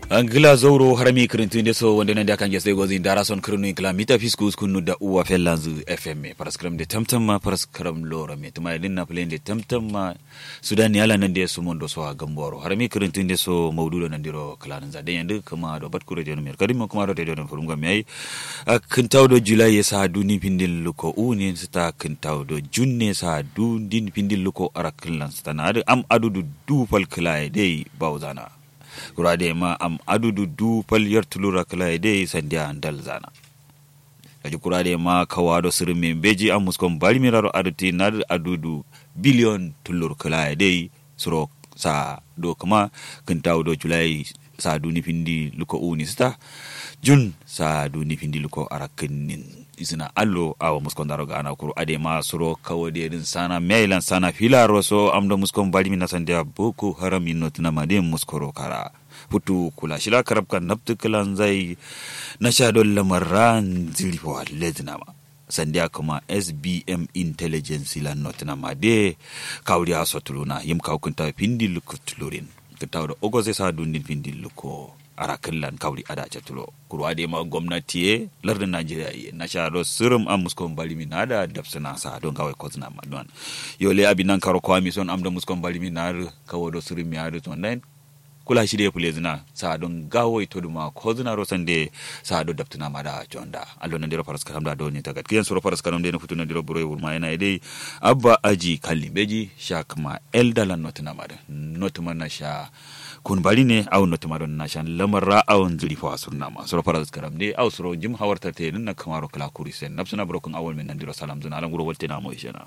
angila zowro harami kirintinde so wonde nande akan jesde gozi dara son kirnu kila mita fiskus kunu da uwa fellanzu fm paraskram de tamtamma paraskram lora me tuma din na plende tamtamma sudani ala nande so mondo so ha gamboro harami kirintinde so mawdudo nandiro kila nan zade yande kuma do bat kure jono mer kadim kuma do de don fulunga me ay kintawdo julai sa duni pindil luko uni sta kintawdo junne sa dundin pindil luko araklan stanade am adudu du fal kila de bawzana kurade ma am adudu du pal yartulura kala de sandia dal zana kaji kurade ma kawado sirmi beji am muskon bari miraro aduti nar adudu billion tulur kala de suro sa do kuma kintaw do julai sa duni pindi luko uni sta jun sa duni pindi luko arakinin isina allo awa muskon daro gana kuru ade ma suro kawade din sana mailan sana filaro so amdo muskon bari mina sandia boko haram innotina made muskoro kara hutu kula shila karab kan nabtu kilan zai na sha don lamaran zilifo ledna ma sandiya kuma sbm intelligence lan notina ma de kawri aso tuluna yim kaw kunta pindi luko tulurin kunta da ogo zai sa dundin pindi luko ara killan kawri ada tulo kuru ade ma gwamnati ye lardin najeriya ye na sha do sirum am muskon bali min ada dapsana sa don kawai kozna ma don yole abinan karo kwami son am da muskon bali min na kawo do sirum ya do ton kula shi de pule zina sa don gawo ito duma ko zina ro sande sa do daptuna ma da jonda allo na diro faras karam da do ni tagat kiyan suro faras karam de na futuna diro buro wurma yana dai abba aji kalli beji sha kuma elda lan notuna ma da notuma na sha kun bari ne aw notuma don na sha lamar ra awon zuri fa sunna ma suro faras karam de aw suro jim hawarta te na kamaro kala kuri sen nafsuna brokun awol men nan diro salam zina alan guro wolte na mo ishena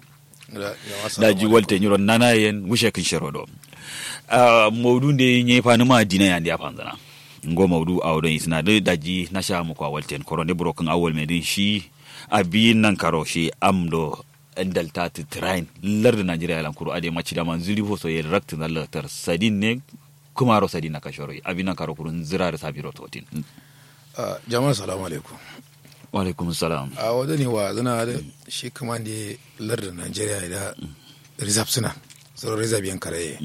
da ji walte nyiro nana yen mushe kin shero do uh, maudu nde nye fani ma dina yandi a fanzana ngo maudu a wadon isna da daji na sha muku a walten koro ne broken awol medin shi a biyin nan karo shi amdo delta to train lar da najeriya lan kuro ade maci da man zuri fo so yen rakt na latar sadin ne kuma ro sadin na kashoro abin nan karo kurun zira da sabiro totin uh, jama'a salamu alaikum wa alaikum salam a wadda ne wa zana da shi kuma ne lar da najeriya da reserve suna sauran reserve yan karaye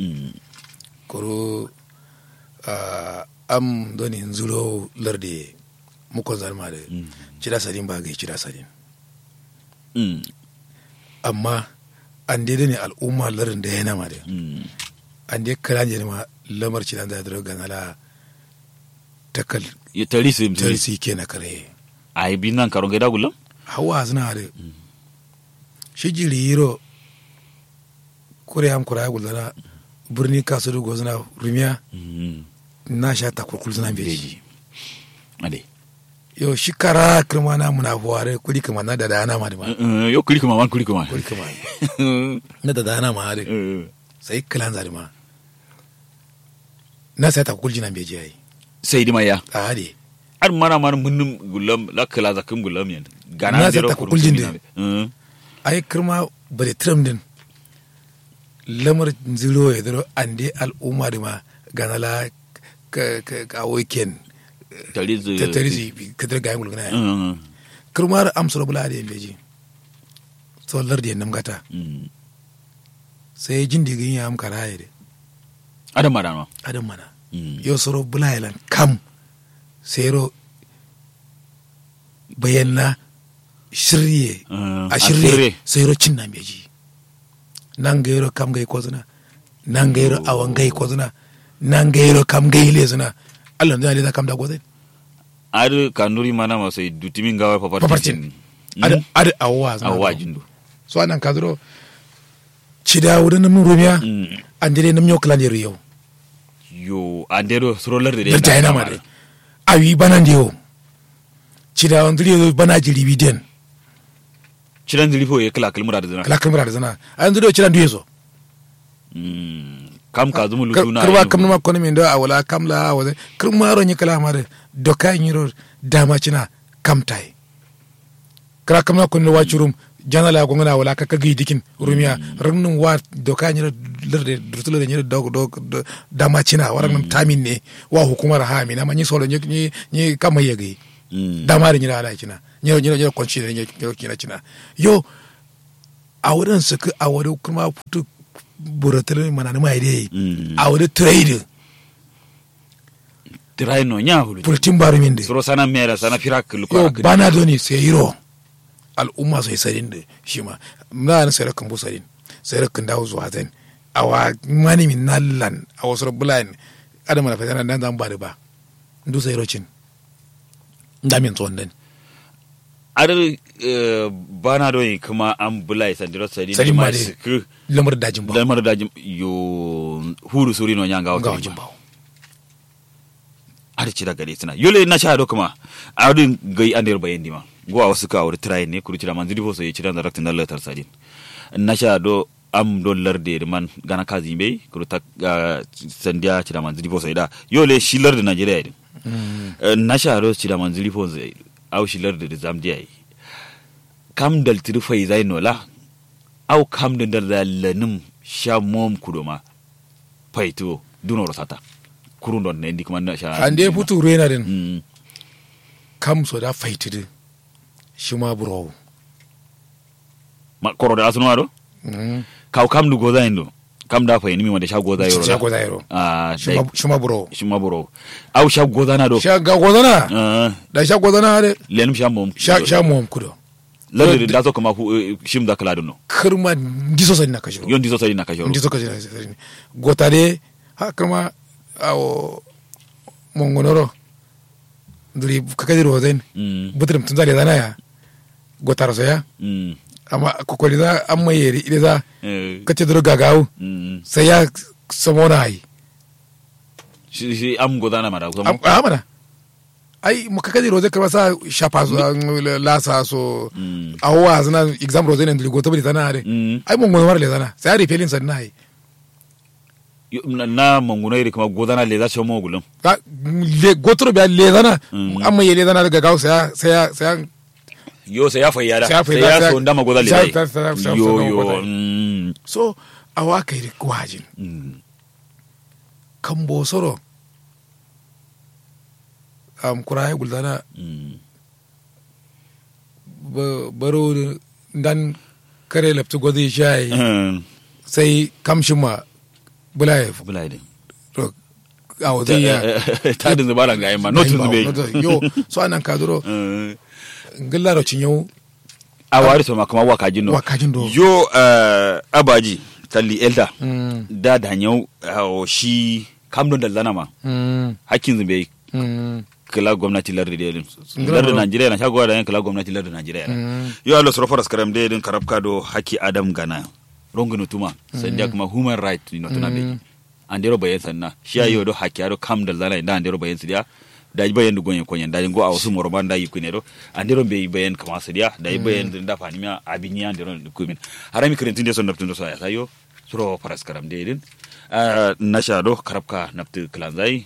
koro am doni zuro larde mukon zalma da cida sadin ba ga cida sadin amma an dai ne al'umma larin da yana ma da an dai kala ne ma lamar cida da da gana la takal ya tarisi tarisi ke na kare ai bin nan karon gaida gulam hawa zina da shi jiri yiro kure am kura gulana birni kasu da gozana rumiya na sha ta kurkul suna beji ade yo shi kara kirma na muna fuware kuli kama na da dana ma da ma yo kuli kuma man kuli kuma kuli kama na da dana ma da sai kilan zari ma na sai ta kurkul jina beji yayi sai di maya a hade ar mana man munnum gulam la kala zakum gulam yan gana Na sai zero ta kurkul jin kurkul din. ai kirma bare tram din lamar ziro ya ziro an dai al'umma da ma gana la ka ka ka weekend tarizi ta tarisi kadar ga yangul gana kirmar amsar bula da yambeji tsallar da yannam gata sai jin da gin ya am kara ya de adam madama adam mana yo soro bula yalan kam sai ro bayanna shirye Mm, a a shirye shirye. sai ro cin na beji nan ga yaro kam gai kozuna nan ga yaro awan gai kozuna nan ga yaro kam gai le zuna Allah zai da kam da gozai ar kanuri mana ma sai dutimin gawar papartin paparcin ada ada awwa zuna awwa jindu so anan ka zuro cida wurin mun rumiya Mm. an dire nam yau kalan yau yo andero sroller de da ta yana ma de awi banan de yo cida on dire bana jiri biden ciran zilifo ya kala kalmura da zina kala kamera da zana an dire cida duye so Mm, kam ka zumu lutuna karwa kam ma kono min do awala kam la awala kirma ro ni kala ma de doka nyiro dama cina kam tai kala kam na kono wa churum jana la gongana wala ka kagi dikin rumiya ragnun wa doka nyiro lerde durtule nyiro dog dog dama cina waran tamin ne wa hukumar ha mi na ma ni solo ni ni ni kama yegi Mm. dama da nyira ala cina nyiro nyiro nyiro konchi ne nyiro kina cina yo a wurin su a wurin kuma putu buratar mana na mai dai Mm. a wurin trade tirai no nya hulu pultin bari min de suro sana mera sana firak lu yo ko bana doni sai yiro al'umma sai sarin da shi ma na na sai kan bu sarin sai kan dawo zuwa zan awa mani min nallan a wasu bulan adama na fitana nan zan ba da ba ndu sai rocin da min tsohon dan ar eh, bana do yi kuma an bulai sandiro sadi Sadi ma ma de. sik lamar dajin ba lamar da jim- yo huru suri no nya ngawo ga ko wajen ba ar ci daga sina yole na sha do kuma adin gai ander bayen dima go a wasu ka wuri trai ne kuru cira man zidi fo so yi cira da raktin Allah tar sadin na sha do am do larde man gana kazi be kuru ta ah, sandiya cira man zidi fo so da yole shi larde Najeriya din na sha do cira man zidi fo so au shi larde da zamdiya yi kam dal tiri fai zai nola au kam da dal lanim sha mom kudoma faito dunoro sata kurun don ne ndi kuma na sha an dai futu rena din Mm. kam so da faitidi shi ma buro ma koro da asunu ado kaw kam du goza indo kam da fa mi wanda sha goza yoro sha goza yaro ah shi ma- shi ma buro shi ma buro au sha goza na do sha ga gozana ah da sha gozana de lenum sha mom sha sha mu kudo lade da so kuma fu- eh, shim da kala dunno kirma ndiso sani na kashiro yon diso sai na ka joro ndiso kashiro gota de ha kirma awo mongonoro nduri kakadi rozen mm butrim tunzale zana ya gotaro ya mm amma kokoli za an mayeri ile za eh kace duro gagawu mm sai ya samona ai shi shi am goza na mara kuma a mana ai mu kakadi rozen kirma sa shafa su an lasa so mm awa zana exam rozen nduri gota bali zana are mm ai mongonoro le zana sai ari pelin sanna ai Yo, na- na mangunai ri kuma goza na le za shi mo gulum Ka- le gotoro biya le zana Mm. amma ye le zana daga gawo sai ya- sai ya- sai ya yo sai ya fayyada Sai ya sai fayyada, ya sai- so ndama goza le sai- dai sai- sai- sai- yo sai- yo sai- mm so awa kai ri wajin mm kan bo soro am kuraye guldana mm ba- baro dan kare laftu gwazi shayi Mm. sai kamshin ma bulaye bulai din to a wazi ya ta da zubara ga yamma notin zube yo so anan ka duro ngilla ro cinyo a wari to makama wa kajin no wa kajin do yo eh, abaji talli elda Mm, da da nyau o shi kamdon da zana ma mm, hakkin zube mm, kala gwamnati lardi da yadin Ngila lardi ro. najeriya na shagwa da yan kala gwamnati lardi najeriya na mm. yo alo soro faras karam da yadin karabka do haki adam gana rongono tuma sandiya kuma human right no tuna be andero bayan sanna shi ayo do haki ado kam da zana da andero bayan sidiya da yi bayan dugon yakon da go a wasu morban da yi kune do andero be bayan kama sidiya da yi bayan da fani ma abin ya andero kumin harami kirintin da son naftun da so ya sayo soro faras karam da yadin nasha do karabka naftu klanzai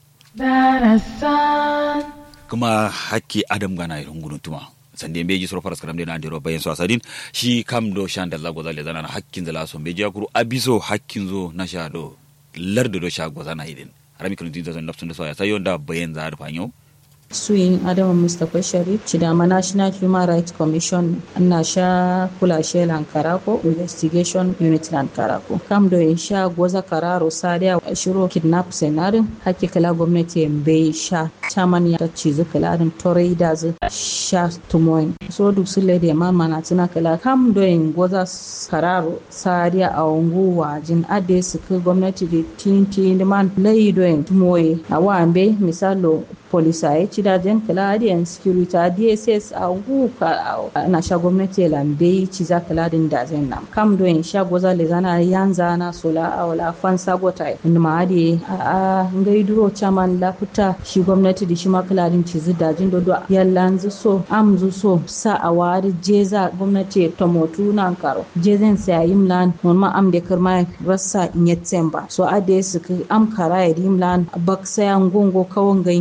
Darasan, kuma hakki adam gana irin gudun tuma sande beji soro faras karam de na andiro bayan so asadin shi kam do shan da zago zale zana na hakkin zala so beji akuru abiso hakkin zo na sha do lardo do sha go zana idin harami kun tinta zan nafsun da so ya sayo da bayan za da fanyo suyin adama mustapha sharif chidama national human rights commission na sha kula she lankarako investigation unit lankarako kam do in sha goza kararo sadia shiro kidnap senarin haki kala gwamnati bai sha chaman ya ta cizu kalarin torai da zu sha tumoyin so duk su lede ma mana tuna kala kam do in goza kararo sadia a ungu wajin ade su ka gwamnati da tinti man layi do in tumoye a wambe misalo polisaye cidajen kala adiyan security a dss a guka na sha gwamnati lambe ci za kala din da zai nam kam do in sha goza le zana yanza na sola a wala fan sagota inda ma adi a a ngai duro chaman la futa shi gwamnati da shi ma kala din ci da jin do yallan zu so am zu so sa a wari jeza gwamnati tomotu nan karo jezen sa yimlan non ma am de kirma rassa in yetsemba so ade su am kara yimlan bak sayan gongo kawon ngai ngai yar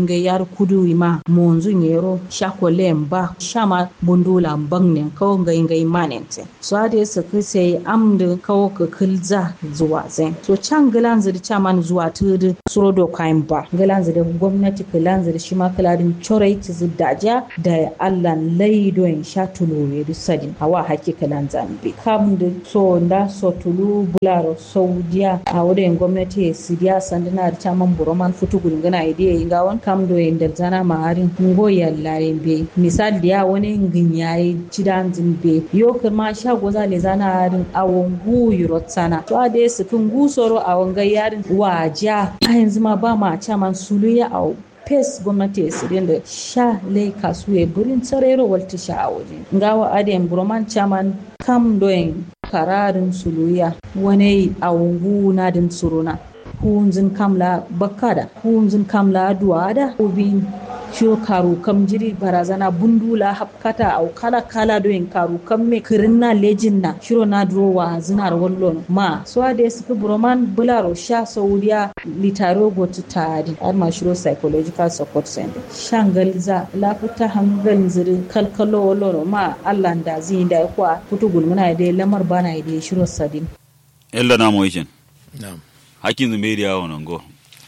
lar kudu ma monzu nyero shakole mba shama bundula bangne kawo ngai ngai manente so ade su kise amda kawo ka kilza zuwa zen so can gilan zidi chaman zuwa tudu suro do kayan ba gilan zidi gwamnati kilan zidi shi ma kiladin chorai ti daja da allah laido in sha tulu ya sadin hawa haki kilan zambe kam da so da so tulu bularo saudiya a wurin gwamnati sidiya sandina da chaman buroman futu gulgana idiya inga wani kam do in da zana maharin ngo yallare be misal da wani ngin yayi cidan zimbe yo kirma sha goza le zana harin awon gu yurot sana to ade su kin gu soro awon ga yarin waja a yanzu ma ba ma chaman suluya a pes gwamnati ya sirin da sha lai kasuwe burin tsarero walta sha a waje ngawa adem broman chaman kam doyin kararin suluya wani awungu na din suruna hunzin kamla bakada hunzin kamla duwada ubin shiro karu kam jiri barazana bundula hapkata au kala kala doyin karu kam me kirinna lejin na shiro na drowa zinar wallon ma so ade su broman bularo sha saudiya litaro gotu tari har ma shiro psychological support center shangal za lafuta hangal ziri kalkalo wallon ma allah da zin da kwa kutu gulmuna da lamar bana da shiro sadin ella na moyicen na'am hakkin zumeriya wonon go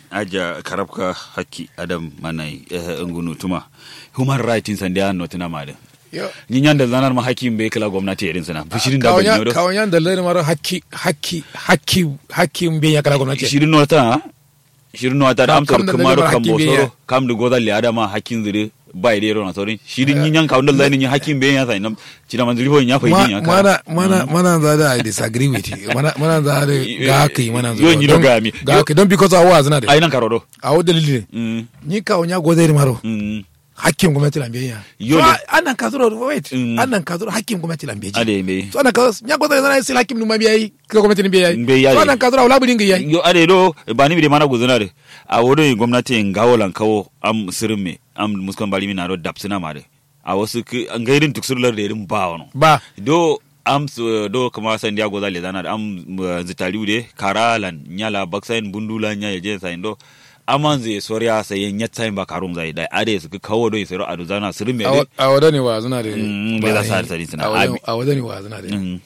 aja karabka hakki adam manai eh, ngunu tuma human rights in sande an notina made yo ni nyanda zanar ma hakkin be kala gwamnati irin sana bishirin da kawanya banyo do kawanya da lari mara hakki hakki hakki hakki mbe ya kala gwamnati shirin nota shirin nota da Kam- amsar kam da kuma lalima ro kan hakkin be bosoro ya. kam da godal le adama hakkin zire bai de rona sorin shirin yin yanka wanda zai ni hakkin be ya sai nam cina man zuri ya fa Ma- yin ya mana mana mana za da I disagree with you mana mana za da ga haka yi mana Yo, ni do Don- ga mi. ga Yo. haka don because awa zina da ai nan karo do a wadda dalili mm ni kawanya godari maro mm hakkin gwamnati lambiya Yo, so da- anan ka zuro wait Mm. anan ka zuro hakkin gwamnati lambiya ade me so anan ka nya godari zana sil hakkin numa biyayi ka gwamnati ni biyayi Mbe yayi. so anan ka zuro wala budin yayi yo ade do ba ni bi de mana guzuna de a wodo gwamnati ngawolan kawo am sirme am muskan bali mina do dapsina made a wasu ki an gairin tuksurlar da irin ba wono ba do am su- do kama san dia goza le zana am uh, zitaliu de karalan nyala baksain bundula nya je sain do aman ze soria sai nyat sain ba karum zai dai ade su ki kawo do isero adu zana sirme de a wada ne wa zina da Mm, ba bai za yi. su harsari suna. A wada- Abi- a wada ne wa zina da Mm,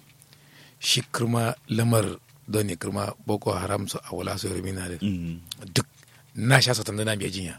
shi kirma lamar don ne kirma boko haram su a wala su yi na da mm. duk na sha satan da na biya jinya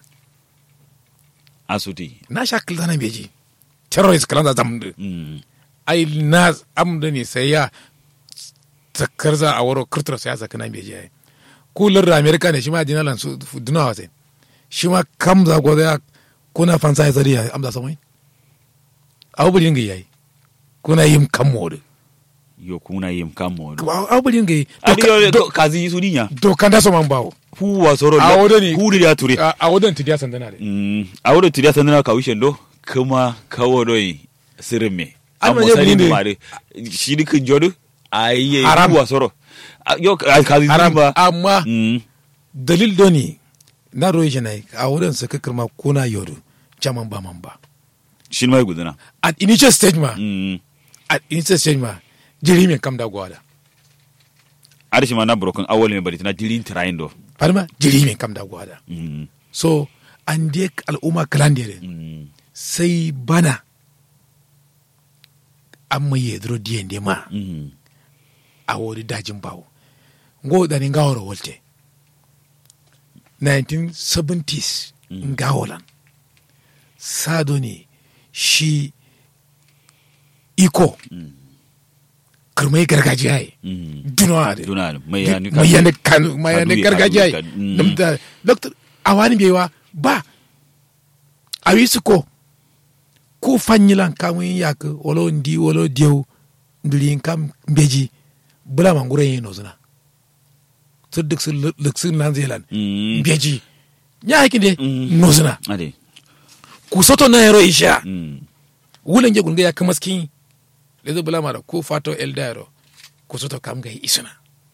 asuti na sha kilta na biya ji terrorist kalan da zamu da mm. ai na amda ne sai ya zakar za a waro kirtar sai ya zaka na biya ji ai kullun da america ne shi ma dinalan su dunawa sai shi ma kam za go da kuna fansa ya zari ya amza samai abubuwan ga yayi kuna yin kan modu yo kuna yim kamo do abubuwan ga yi adi yo do- kazi su dinya dokan da so man bawo huwa soro A wodo ni- hu ya ture a a wadan tidiya sandana de Mm, a wurin tiriya sandana ka wishen do kuma kawo doi sirin me An an waje musari bunde. mare shi dikin jodu a yi Haram. huwa soro A- yo ka ka zi haram ba amma Mm, dalil doni na roye shi nai a wadan sa kakar kuna yodo jaman ba man ba shi mai guduna at initial stage ma Mm, at initial stage ma jiri mai kam da gwada ada shi ma na broken awal me bari tana dilin tirayin do farma jiri mai kam da gwada Mm, so an je al'umma kalan da mm, sai bana an mai yadro diyan de ma mm. a wuri dajin bawo ngo da ni ngawara wolte 1970s Mm. ngawolan sado ne shi iko Mm. kirmai gargajiya yi Mm. dunawa da Duna mai yani mai yana kanu mai yana Kadu- gargajiya yi kadu- mm. Dam da doctor awani bewa ba a wi su ko ko fanyilan kamun yak wolo ndi wolo dieu ndulin kam mbeji bula mangure yi nozuna sur duk sur luk sur nan zealand Mm. mbeji nya hakinde Mm. nozuna ade ku soto na yaro isha Mm, wulan je gunga ya kamaskin lezo bula mara ko fato elda yaro ku soto kam ga isuna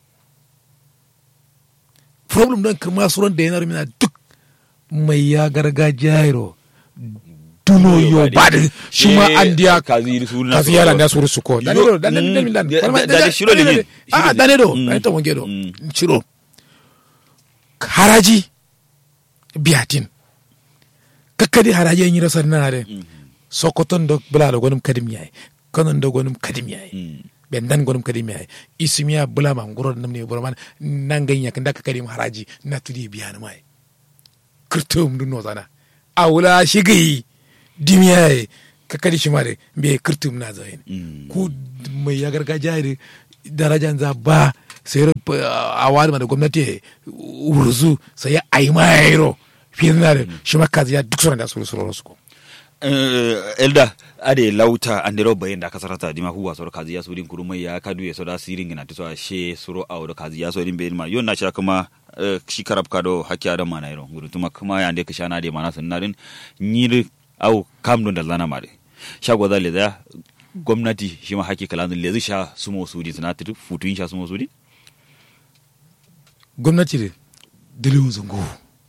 problem don kirma suran da yanar mina duk mai ya gargajiya yaro duno yo ba da shi ma an diya kazi su na kazi yala da suru suko dane do dane Mm. dane dane Da- da- da shiro le min. ah Shiro le. dane do Mm. dane to wange do Mm. shiro haraji biyatin kakkadi haraji en yiro sannare sokoton do bulala gonum kadim yayi konon do gonum kadim yayi ɓe dan gonum kadim yayi ismiya bulama nguro namni buraman nangan yak ndaka kadim haraji natudi biyana mai kirtum dun no sana awula shigi dimiyaye kakkadi shimare be kirtum na zayin ku mai ya gargajiya da darajan za ba sai a wani da gwamnati urzu sai ya aimayro fiye na da shi makazi ya duk sauran da su su su ko elda ade lauta andero bayin da kasarata dima huwa soro kazi ya sudin kuruma ya kadu ya soda sirin gina tiso she soro awdo kazi ya sodin bayin ma yon na sha kuma shi karab kado hakki adam mana iro gudu tuma kuma ya ande kishana de mana sunnarin nyir au kam don da lana mare sha gwaza le da gwamnati shi ma hakki kalan le zai sha sumo sudi suna titu futun sha sumo sudi gwamnati da dalilin zungu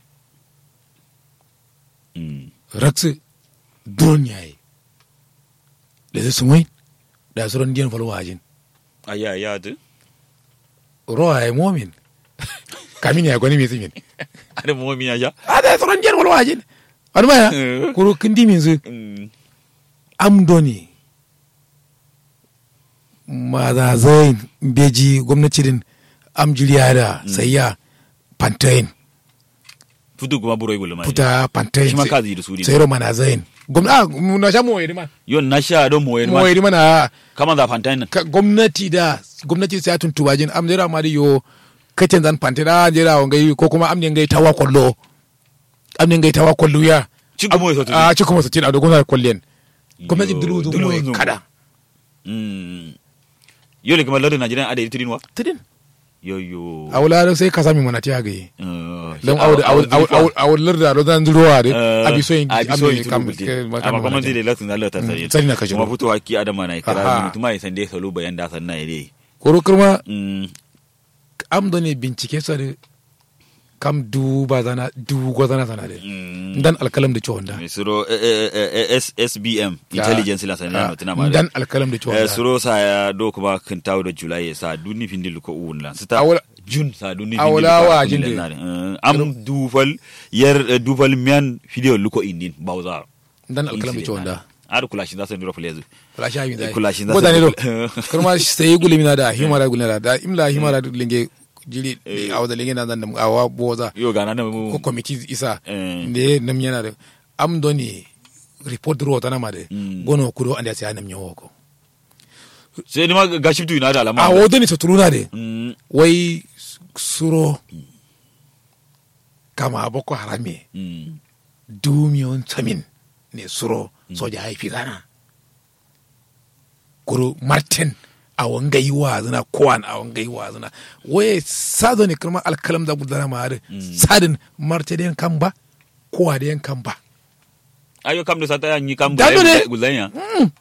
raksu don yayi da zai sumai da su ran diyan falwa ajin aya ya tu rowa ya momin kamin ya gwani mai tsimin ada mo mi ya a da su ran diyan falwa ajin wani ma ya kuro kindi min zu am doni ma za zai beji gwamnati din am jiriya da sayya pantain futu kuma buro ibulu ma puta pantain shi ma kazi da sudi sai ro mana zain gwamnati na sha moye ma yon na sha do mo ma moye ma na kama za fantain ka gwamnati da gwamnati sai tun tubajin am jira ma yo kacin zan pantain a jira wa ngai ko kuma am ne ngai tawa kollo am ne ngai tawa kollo ya Cikin mo so a cikin mo so tin a dogon kollen gwamnati dulu zu moye kada mm yole kuma lardin najeriya ada itirin wa tidin yo yo a wula sai ka sami mana tiya ga yi Uh, don aw- aw- aw- a wular da rozan zurowa Eh, da abi so yin abi so yin kam turu bulti. amma kuma zai da latin da Allah ta sani sani na kashe kuma fito haki adama na Aha. kira mutum mai sande salo bayan da sanna ide koro kurma mm am da ne bincike sa da kam du ba zana du go zana sana da mm dan alkalam da ciwon da mai suro eh, eh, eh, eh, S- SBM intelligence la sanna no tana ma dan alkalam da ciwon eh da suro sa ya do kuma kan tawo da julai sa duni findil ko uun la sita Awala- jun sa duni Awala wa jinde. am dufal yer eh, dufal mian video luko indin bawza dan alkalam da ciwon da ar kula shi da san duro flezu kula sha mi dai Kula shi za ko su- da ne do kurma sai gulimi na da himara gulina da imla himara linge jiri a wada linge na dan a wa boza yo gana na mu ko committee isa Eh. ne nam yana da am doni report ro tana ma de Mm. gono kudo anda sai nam nyawo ko sai ni ma ga shiftu ina da alama a wodo ni tutuluna de Mm, wai suro kama boko harame mm. dumiyon samin ne suro soja haifi zana kuro martin a wangai wa zina kowan a wangai wa zina waye sado ne kirma alkalam da gudana ma har sadin martin da yankan ba kowa da yankan ba ayo kam da sata yanyi kam Dano ne. gulanya